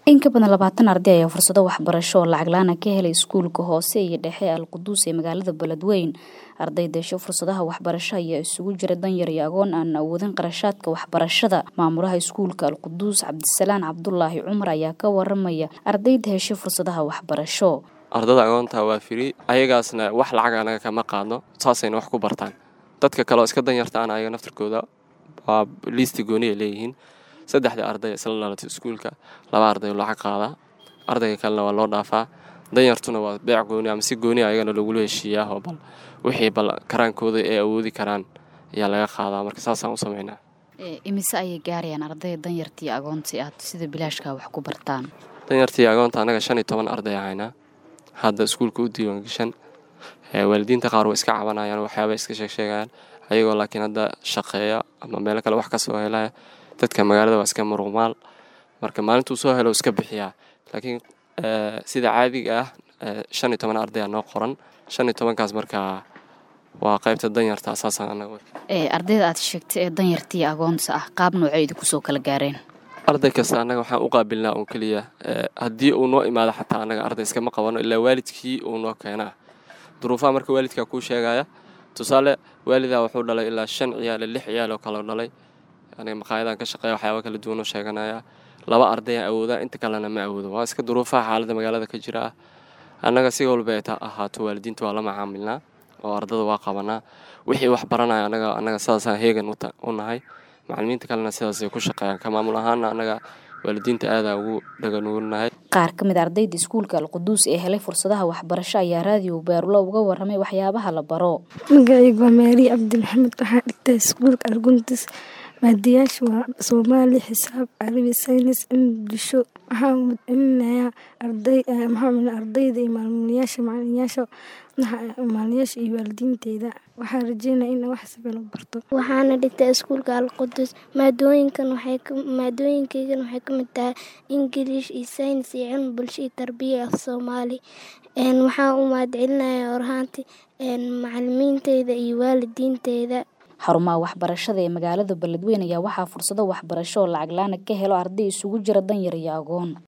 in ka badan labaatan arday ayaa fursado waxbarasho oo lacag la-aan ka helay iskuulka hoose iyo dhexe alquduus ee magaalada beledweyn arday deesho fursadaha waxbarasho ayaa isugu jira danyar iyo agoon aan awoodin qarashaadka waxbarashada maamulaha iskuulka alquduus cabdisalaan cabdulaahi cumar ayaa ka waramaya ardayda heshay fursadaha waxbarasho ardada agoonta waa firi ayagaasna wax lacag anaga kama qaadno saasayna wax ku bartaan dadka kale oo iska danyartaan ayaga naftarkooda waa liisti gooni ay leeyihiin saddexda arday isla dhalatay iskuulka laba arday lacag qaadaa ardayga kalena waa loo dhaafaa danyartuna waa beec gooni ama si gooni ayagana lagula heshiiyaa oo bal wixii bal karaankooda ay awoodi karaan ayaa laga qaadaa marka saasaan u sameynaa imise ayay gaarayaan ardayda danyartii agoontii aad sida bilaashka wax ku bartaan danyartii agoonta annaga shan iyo toban arday ahaynaa hadda iskuulka u diiwaangashan waalidiinta qaar way iska cabanayaan waxyaaba iska sheegsheegayaan ayagoo laakiin hadda shaqeeya ama meelo kale wax kasoo helaya dadka magaalada waa iska muruqmaal marka maalintuu soo helo iska bixiyaa laakiin sida caadiga ah shan iyo toban arday aa noo qoran shan iyo tobankaas markaa waa qaybta danyarta asaasaan anaga ardayda aad sheegtay ee danyartii agoonta ah qaab nooceyda kusoo kala gaareen arday kasta annaga waxaan u qaabilnaa uun keliya haddii uu noo imaado xataa annaga arday iskama qabano ilaa waalidkii uu noo keenaa duruufaha marka waalidkaa kuu sheegaya tusaale waalidaa wuxuu dhalay ilaa shan ciyaal lix ciyaal oo kaleo dhalay aniga maqaayadan ka shaqeeya waxyaaba kala duwan oo sheeganaya laba ardayaan awoodaa inta kalena ma awoodo waa iska duruufaha xaaladda magaalada ka jira ah annaga si walba ay ahaato waalidiinta waa la macaamilnaa oo ardada waa qabanaa wixii wax baranaya anaga annaga sidaasaan heegan u nahay macalimiinta kalena sidaasay ku shaqeeyaan ka maamul ahaana annaga waalidiinta aadaa ugu dhaganuurinahay qaar ka mid ardayda iskuulka alquduus ee helay fursadaha waxbarasho ayaa raadiyo beerulo uga waramay waxyaabaha la baro magacaygu waa maariya cabdi maxamed waxaa dhigtaa iskuulka alqudus maadiyaasha waa soomaali xisaab carabi saynis cilmi bulsho waxaan celinayaa ardayda iyo maalmuliyaasha macalinayaasha maalinayaasha iyo waalidiinteyda waxaan rajeynaya in wax siban u barto waxaana dhigtaa iskuulka alqudus maadooyinkan maadooyinkeygan waxay ka mid tahay ingiliish iyo saynis iyo cilmi bulsho iyo tarbiya af soomaali waxaan u mahad celinayaa orhaanti macalimiinteyda iyo waalidiinteyda xarumaha waxbarashada ee magaalada beledweyn ayaa waxaa fursado waxbarasho oo lacag la-aana ka helo arday isugu jira danyar iyo agoon